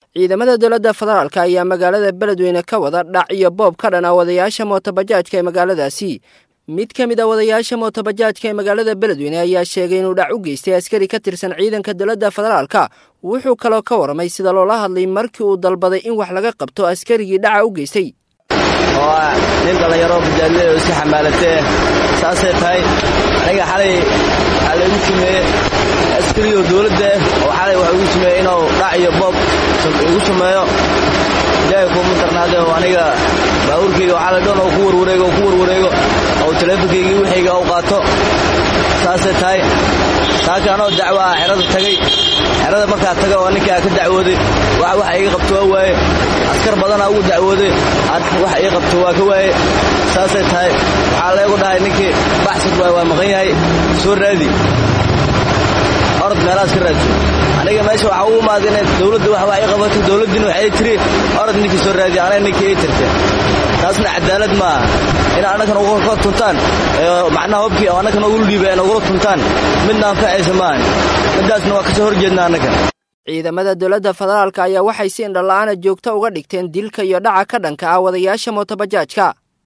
ciidamada dowladda federaalk ayaa magaalada beledweyne ka wada dhac iyo boob ka dhan ah wadayaasha mootobajaajka ee magaaladaasi mid ka mid a wadayaasha mootobajaajka ee magaalada beledweyne ayaa sheegay inuu dhac u geystay askari ka tirsan ciidanka dowladda federaalka wuxuu kaloo ka warramay sida loola hadlay markii uu dalbaday in wax laga qabto askarigii dhaca u geystay oo ah nin dhallinyaro bajaadle oo iska xamaalatee saasay tahay aniga xalay waxaa laygu sameeye askarigoo dowladda oo xalay waxa igu sameeye inuu dhac iyo boob igu sameeyo ilaahay kuuma darnaadee oo aniga baabuurkayga oo xalay dhan oo ku warwareego oo ku warwareego oo teleefonkaygii wixayga u qaato saasay tahay saaka anoo dacwo ah xerada tagay xerada markaa taga oo ninkaa ka dacwooday wax waxa iga qabto waa waaye askar badanaa ugu dacwooday wax ii qabto waa ka waaye saasay tahay waxaa leegu dhahay ninkii baxsad waay waa maqan yahay soo raadi orod meelahaas ka raadso aniga meesha waxaa ugu imaada inay dowladda wax wax ii qabato dowladdiina waxay tiri orod ninkii soo raadi anaga ninkii ii tirte taasna cadaalad maaha in annagan uga tuntaan macnaha hobkii oo annagan ugu dhiibay ay nagula tuntaan midna anfacaysa maahan midaasna waa kasoo horjeedna annaga ciidamada dowladda federaalk ayaa waxay si indhala'aana joogto uga dhigteen dilka iyo dhaca ka dhanka ah wadayaasha mootobajaajka